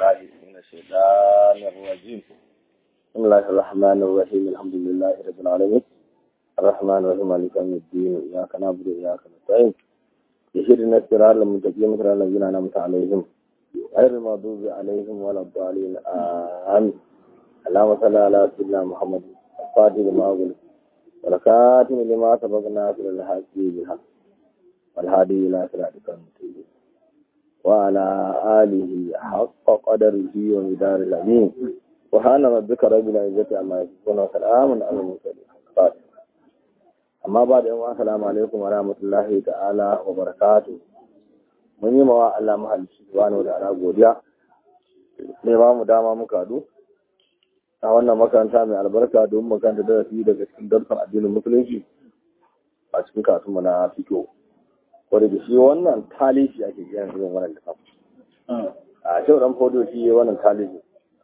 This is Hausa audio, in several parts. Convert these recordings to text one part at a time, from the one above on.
بالله من الشيطان الرجيم بسم الله الرحمن الرحيم الحمد لله رب العالمين الرحمن الرحيم مالك يوم الدين إياك نعبد وإياك نستعين يهدنا الصراط المستقيم صراط الذين أنعمت عليهم غير المغضوب عليهم ولا الضالين آمين اللهم صل على سيدنا محمد الفاتح لما أغلق والخاتم لما سبق ناصر الحق بالحق والهادي إلى صراطك المستقيم وعلى آله حق قدره ومدار الأمين وحان ربك رب العزة عما يصفون وسلام على المرسلين amma ba da yawan assalamu alaikum wa rahmatullahi ta'ala wa barakatu mun yi mawa Allah mahalicci subhanahu wa ta'ala godiya ne ba mu dama muka du a wannan makaranta mai albarka domin makaranta darasi daga cikin darsan addinin musulunci a cikin kasu na fito wadda da shi wannan talishi ake kiran irin wannan littafi a kyau dan fodo shi wannan talishi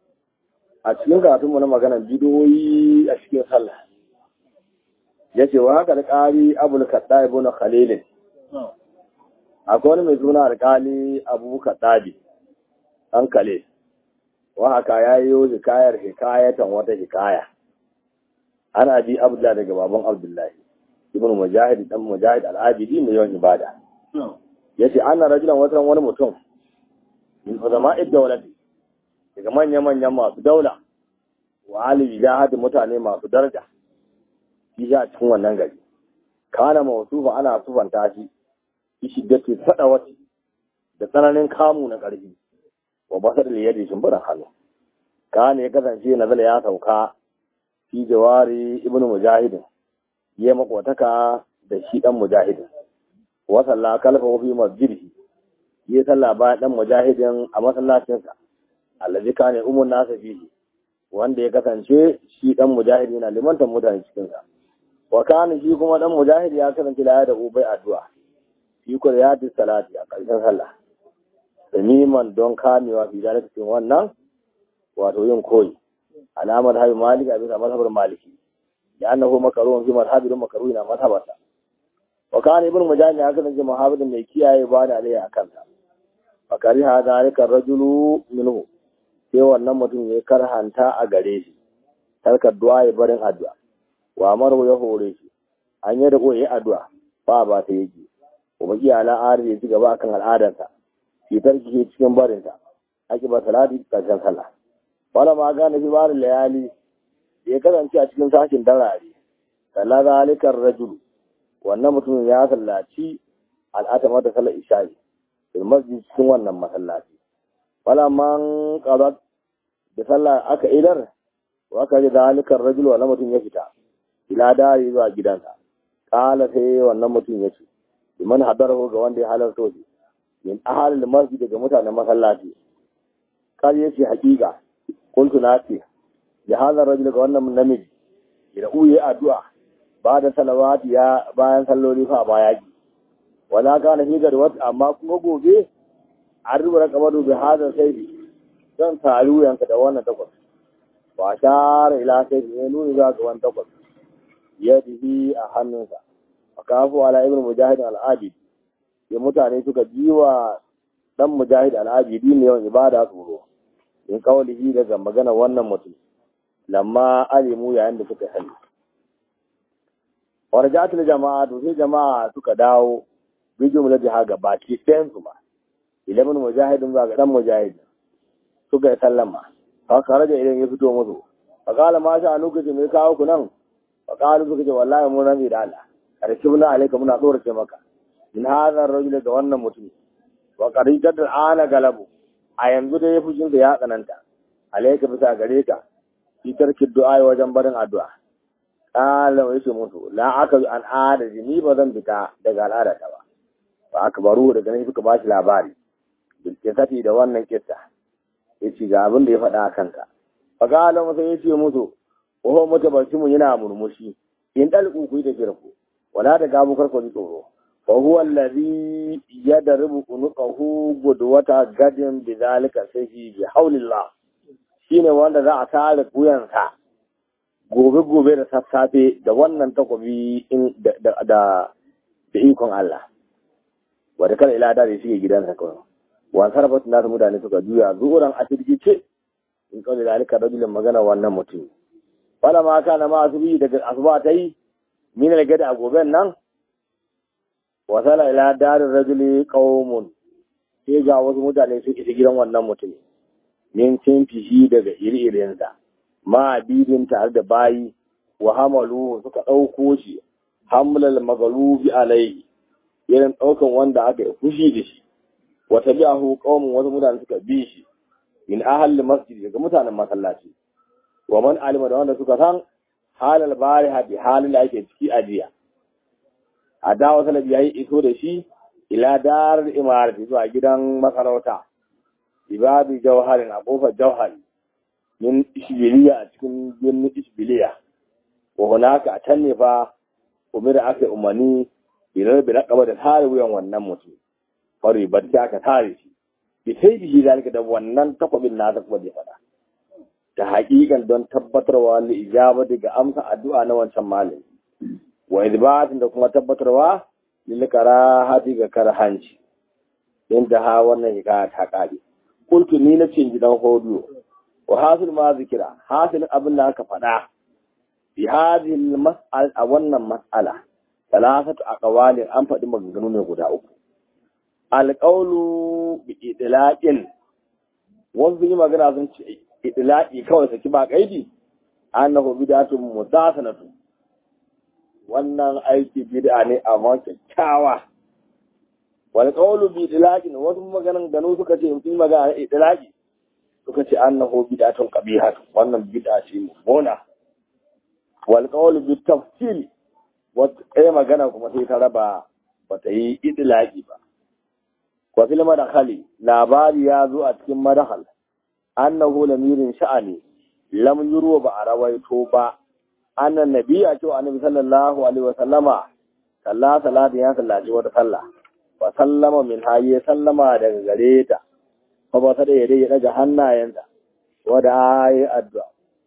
a cikin karatunmu na maganar bidiyoyi a cikin sallah ya ce wa haka alƙali abul kaɗa ibu na khalilin akwai wani mai suna alƙali abu kaɗabi an kale wa haka ya yi hikayar hikayatan wata hikaya ana bi abdullahi daga baban abdullahi ibn mujahid dan mujahid al-abidi mai yawan ibada yace ana rajulan wata wani mutum min ulama'id dawlati daga manya-manyan masu daula wa ali jihad mutane masu daraja shi a cikin wannan gari kana mawsufa ana sufanta shi shi shiddati sadawati da tsananin kamu na ƙarfi wa basar da yadda shimbiran hannu kana ya kasance nazala ya sauka fi jawari ibnu mujahidin ya makwataka da shi dan mujahidin wa salla kalfa fi masjidihi ya salla bayan dan mujahidin a masallacinsa allazi kana umun nasa fihi wanda ya kasance shi dan mujahidi na limantan mutane cikin sa wa kana shi kuma dan mujahidi ya kasance la da ubai addu'a fi quriyati salati a ƙarshen sallah samiman don kamewa fi dalika cikin wannan wato yin koyi alamar hayi maliki a bisa mazhabar maliki لأنه مكروه في مذهب مكروه إلى مذهبته وكان ابن مجاهد هكذا في محافظ من كيا يبان عليه أكلها فكره ذلك الرجل منه sai wannan mutum ya karhanta a gare shi tarkar du'a ya barin addu'a wa maru ya hore shi an yi riko ya addu'a ba ba ta yake kuma iya ala ya ci gaba akan al'adarsa shi tarki cikin barinta ake ba salati karshen sallah wala ma gane fi barin layali ya kasance a cikin sashin darare kalla zalikar rajulu wannan mutum ya sallaci al'atama da sallar isha'i fil masjid cikin wannan masallaci wala man qadat da sallah aka idar wa ka zalikar rajulu wannan mutum ya fita ila dari zuwa gidansa kala sai wannan mutum ya ce liman hadarahu ga wanda ya halarta shi min ahalil masjid daga mutanen masallaci kal yace hakika kuntu na ce da hazar rajul ga wannan namiji da uye addu'a ba da salawati ya bayan salloli fa ba yaki wala kana fi garwat amma kuma gobe an rubuta kamar bi hazar sai zan taru yanka da wannan takwas wa shara ila sai ne nuni za ga wannan takwas yadihi a hannunsa wa kafu ala ibn mujahid al-abid ya mutane suka jiwa dan mujahid al-abidi ne yawan ibada tsoro in kawalihi daga magana wannan mutum lamma alimu yayin da suka sani warjatul jama'a to sai jama'a suka dawo bi jumlati haga baki ɗayan su ma ilimin mujahidin ba ga dan mujahid suka yi sallama fa karaja idan ya fito musu fa kala ma sha lokaci mai kawo ku nan fa kalu suka ce wallahi mun rami da Allah karkibna alayka muna tsorace maka in hadha rajul ga wannan mutum wa qaridat ana galabu a yanzu da ya fushin da ya tsananta alayka bisa gare ka fi tarki du'a wajen barin addu'a qala wa yace mutu la aka an adadi ni ba zan fita daga al'ada ta ba ba aka baro daga nan suka bashi labari bil kisati da wannan kissa yace ga abin da ya faɗa a kanta fa qala masa yace mutu wa mutabashimu yana murmushi in dalku ku da firku wala da gabu karko ji tsoro fa huwa allazi yadribu unuqahu gudwata gadin bidhalika sayfi bi hawlillah shine wanda za a tare wuyansa gobe-gobe da sassafe da wannan takobi da ikon Allah wadda kada ila da shi gidansa kawai wa sarfatu na mutane suka juya zuran a firgice in kawai da alika rajulin magana wannan mutum wala ma kana ma asubi daga asuba ta yi min gada a goben nan wasala ila darin rajuli qaumun sai ga wasu mutane sun isa gidan wannan mutum min cin fishi daga iri-irinsa ma bidin tare da bayi wa hamalu suka ɗauko shi hamlal magalubi alaihi irin ɗaukan wanda aka yi fushi da shi wata bi ahu qaumun wasu mutane suka bi shi min ahli masjid daga mutanen masallaci wa man alima da wanda suka san halal bari hadi halin da ake ciki a jiya a dawo salabi yayi iso da shi ila dar imarati zuwa gidan masarauta ibabi jawharin a kofar jawhari min ishbiliya a cikin birnin ishbiliya wa hunaka a can ne fa umira aka umarni bilar bi raqaba da tare wuyan wannan mutum fari barci aka tare shi bi sai bihi zalika da wannan takwabin na ta kuma da fada ta haƙiƙan don tabbatarwa li ijaba daga amsa addu'a na wancan malami wa idbatin da kuma tabbatarwa lil karahati ga karhanci inda ha wannan hikaya ta kare kuntu ni na cin gidan hodo wa hasil ma zikira hasil abin da aka faɗa bi hadhihi mas'al a wannan mas'ala salasatu aqwalin an faɗi maganganu ne guda uku alqawlu bi idlaqin wasu yi magana sun ce idlaqi kawai saki ba kaidi annahu bid'atun mudasanatu wannan aiki bid'a ne amma kyakkyawa wal qawlu bi idlaqin wasu maganan gano suka ce mutum magana idlaqi suka ce annahu bid'atun qabiha wannan bid'a ce mummuna wal qawlu bi tafsil wata ɗaya magana kuma sai ta raba ba ta yi idlaqi ba wa fil madakhali labari ya zo a cikin madakhal annahu lamirin sha'ani lam yurwa ba a rawaito ba annan nabi a cewa annabi sallallahu alaihi wa sallama sallah salatu ya sallaci wata sallah wa sallama min haye sallama daga gare ta fa ba ta da ya ya daga hannayensa wa da ayi addu'a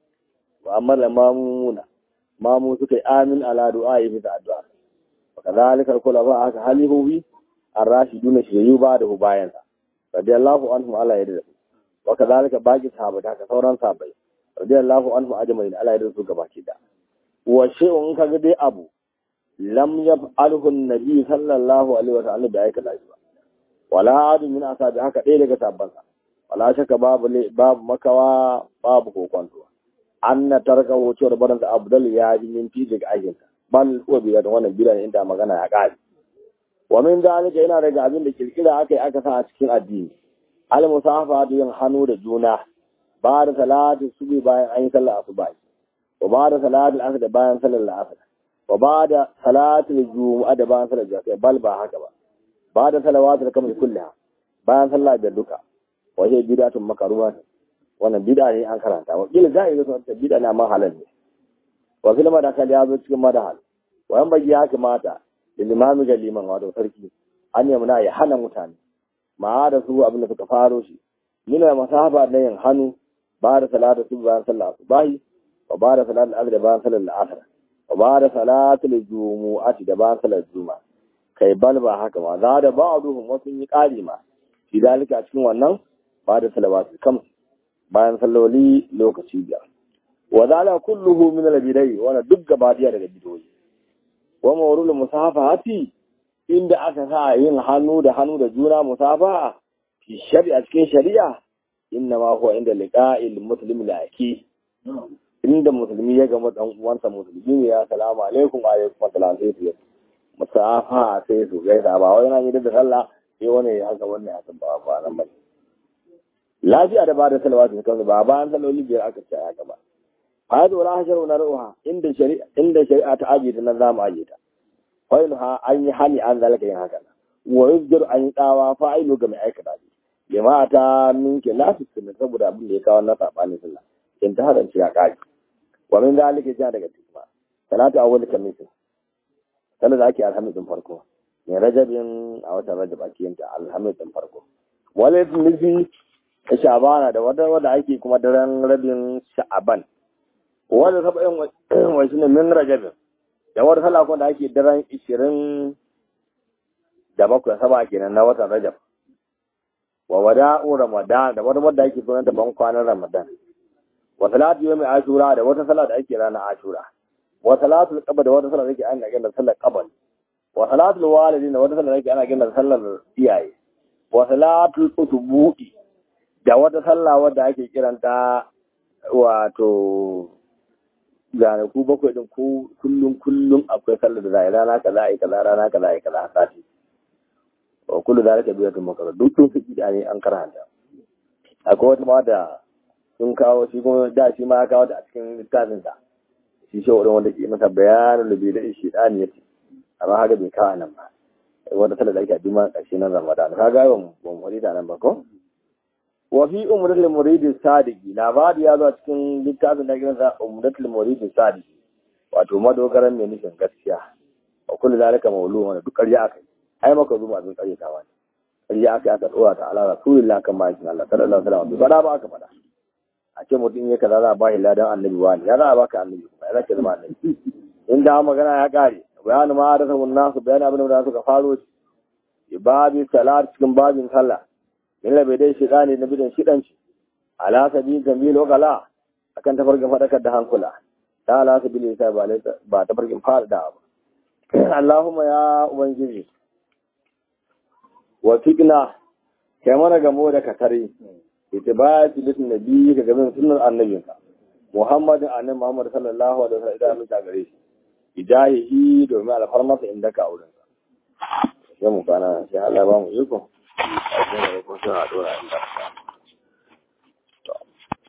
wa amma da mamuna mamu suka yi amin ala du'a yi bisa addu'a wa kadhalika kula ba aka halihu ar-rashiduna shiriyu ba da bayansa radiyallahu anhum ala yadda wa kadhalika baqi sahabata ka sauran sahabbai radiyallahu anhum ajma'in ala yadda su gabaki da wa shay'un kaga dai abu lam yaf'alhu an-nabi sallallahu alaihi wa sallam da aikata shi ba wala adu min asabi haka ɗaya daga sabbansa wala shaka babu babu makawa babu kokonto anna tarka wucewar baransa abdul ya ji min fi daga aikinsa bal huwa bi da wannan bidan inda magana ya kare wa min zalika yana daga abin da kirkira aka yi aka sa a cikin addini al musafa yin hannu da juna ba da salatu subi bayan an yi sallar asuba wa ba da salatul asr da bayan sallar asr wa ba da salatul jumu'a da bayan sallar jumu'a bal ba haka ba ba da salawatul kamar kulliha bayan sallah da duka wa hiya bid'atun makruha wannan bid'a ne an karanta wa kila zai ga wannan bid'a na ma halal ne wa fil madakal ya zo cikin madahal wa yan bagi ya kamata da limami ga liman wato sarki an yi muna ya hana mutane ma da su abin da suka faro shi mina masafa na yin hannu ba da salatu su bayan sallah subahi wa ba da salatu al da bayan sallar asr wa ba da salatu jumu'ati da bayan sallar juma'a kai bal ba haka ma za da ba duhun wasu yi ƙari ma shi dalika cikin wannan ba da salawatu kam bayan salloli lokaci biyar wa zala kulluhu min al-bidai wa duk gabadiya daga bidoyi wa mawrul musafahati inda aka sa yin hannu da hannu da juna musafaha fi shari'a cikin shari'a inna ma huwa inda liqa'il muslim laki inda musulmi ya gama dan uwansa musulmi ne ya salamu alaikum wa alaikum assalam sai su musafa sai su gaisa ba wai na yi da sallah sai wani ya haka wannan ya san ba ba nan ba lafiya da ba da salawatu kan ba bayan saloli biyar aka ce ya gaba hadu wala hasharu na ruha inda shari'a inda shari'a ta aje ta nan zamu aje ta fa ha an yi hani an zalaka yin haka wa yuzjar an yi tsawa fa'ilu ga mai aikata shi jama'a ta minke lafi sunna saboda abin da ya kawo na sabanin sallah in ta hadan ya kaki wa min zalika ja daga tikma salatu awwal kamisin sallar da ake alhamisin farko mai rajabin a watan rajab ake yin ta alhamisin farko wale nufi ta shabana da wata wadda ake kuma daren rabin sha'aban wadda ta bayan wasu ne min rajabin da wata sallah kuma da ake daren ishirin da bakwai saba kenan na watan rajab wa wada'u ramadan da wata wadda ake sunanta ban kwanan ramadan wa salatu yawmi ashura da wata salat da ake ranar ashura wa salatul qabr da wata salat da ake ana gina sallar qabr wa salatul walidin da wata salat da ake ana gina sallar iyaye wa salatul utubu'i da wata sallah wadda ake kiranta wato ku bakwai din ku kullum kullum akwai sallar da zai rana kaza ai kaza rana kaza ai kaza sati wa kullu zalika biyatun makara duk sun fi da ne an karanta akwai wata ma da sun kawo shi kuma da shi ma ya kawo da a cikin littafin sa shi shi wurin wanda ke masa bayanin da bai da shi dani yace amma haka bai kawo nan ba wata sallar da ake a juma ƙarshe na ramadan ka ga ban ban wani da nan ba ko wa fi umratul murid sadiqi labari ya zo cikin littafin da gidansa umratul murid sadiqi wato madogaran mai nufin gaskiya wa kullu zalika mawlu wa duk ƙarya akai ai maka zuma abin ƙarya ta wani ƙarya akai aka dora ta ala rasulillah kan ma kin Allah sallallahu alaihi wasallam ba ba aka faɗa a ce mutum ya kaza za a bashi ladan annabi wani ya za a baka annabi kuma ya zaka zama annabi in da magana ya kare bayanin ma da sabon nasu bayanin abin da suka faro babi salat cikin babin sallah illa bai dai shiga ne na bidan shidanci ala sabi gambil wakala akan tafarkin fadakar da hankula ta ala sabi ne ta ba tafarkin fara da abu Allahumma ya ubangiji wa fiqna kai mana gamo da katare itibati lit nabi ga gaban sunnar annabinka Muhammadin annabi Muhammad sallallahu alaihi wasallam idan ta gare shi ijahihi domin alfarmasa inda ka auren sai mu kana sai Allah ba mu iko a cikin da ko sai a dora inda ka